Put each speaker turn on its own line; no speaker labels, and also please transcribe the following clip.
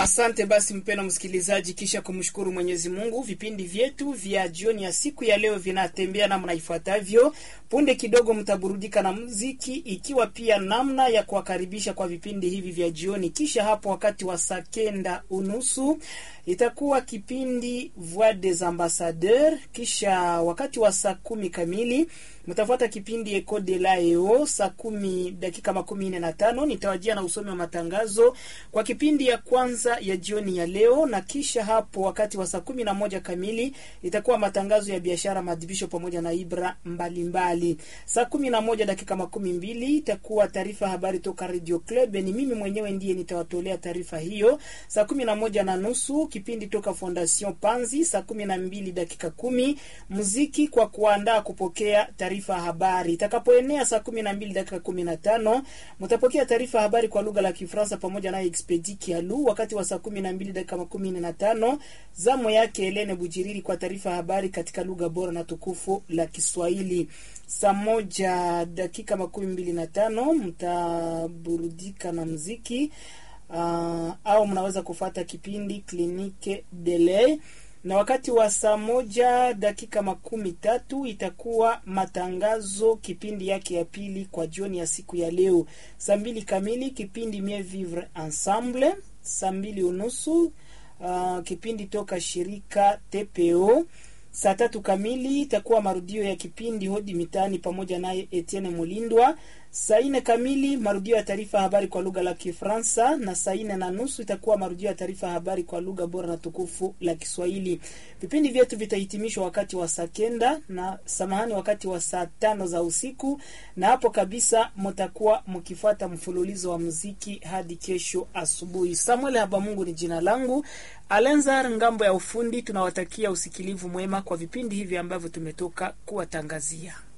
Asante basi mpeno msikilizaji, kisha kumshukuru Mwenyezi Mungu, vipindi vyetu vya jioni ya siku ya leo vinatembea namna ifuatavyo. Punde kidogo mtaburudika na muziki, ikiwa pia namna ya kuwakaribisha kwa vipindi hivi vya jioni. Kisha hapo wakati wa saa kenda unusu itakuwa kipindi Voix des Ambassadeurs. Kisha wakati wa saa kumi kamili mtafuata kipindi Eco de la EO saa kumi dakika makumi nne na tano nitawajia na usomi wa matangazo kwa kipindi ya kwanza ya jioni ya leo, na kisha hapo wakati wa saa kumi na moja kamili itakuwa matangazo ya biashara, maadhibisho pamoja na ibra mbalimbali. Saa kumi na moja dakika makumi mbili itakuwa taarifa habari toka Radio Club. Ni mimi mwenyewe ndiye nitawatolea taarifa hiyo. Saa kumi na moja na nusu kipindi toka Fondation Panzi. Saa kumi na mbili dakika kumi muziki kwa kuandaa kupokea taarifa habari. Itakapoenea saa kumi na mbili dakika kumi na tano mtapokea taarifa habari kwa lugha la Kifaransa pamoja na Expedi Kialu. Wakati wa saa kumi na mbili dakika makumi nne na tano zamu yake Helene Bujiriri kwa taarifa habari katika lugha bora na tukufu la Kiswahili. Saa moja dakika makumi mbili na tano mtaburudika na muziki uh, au mnaweza kufata kipindi Klinike Delay na wakati wa saa moja dakika makumi tatu itakuwa matangazo kipindi yake ya pili kwa jioni ya siku ya leo. Saa mbili kamili kipindi Mieux Vivre Ensemble. Saa mbili unusu uh, kipindi toka shirika TPO. Saa tatu kamili itakuwa marudio ya kipindi Hodi Mitaani pamoja naye Etienne Mulindwa. Saa nne kamili marudio ya taarifa habari kwa lugha la Kifaransa, na saa nne na nusu itakuwa marudio ya taarifa habari kwa lugha bora na tukufu la Kiswahili. Vipindi vyetu vitahitimishwa wakati wa saa kenda na samahani, wakati wa saa tano za usiku, na hapo kabisa mtakuwa mkifuata mfululizo wa muziki hadi kesho asubuhi. Samuel Habamungu ni jina langu, Alenzar ngambo ya ufundi. Tunawatakia usikilivu mwema kwa vipindi hivi ambavyo tumetoka kuwatangazia.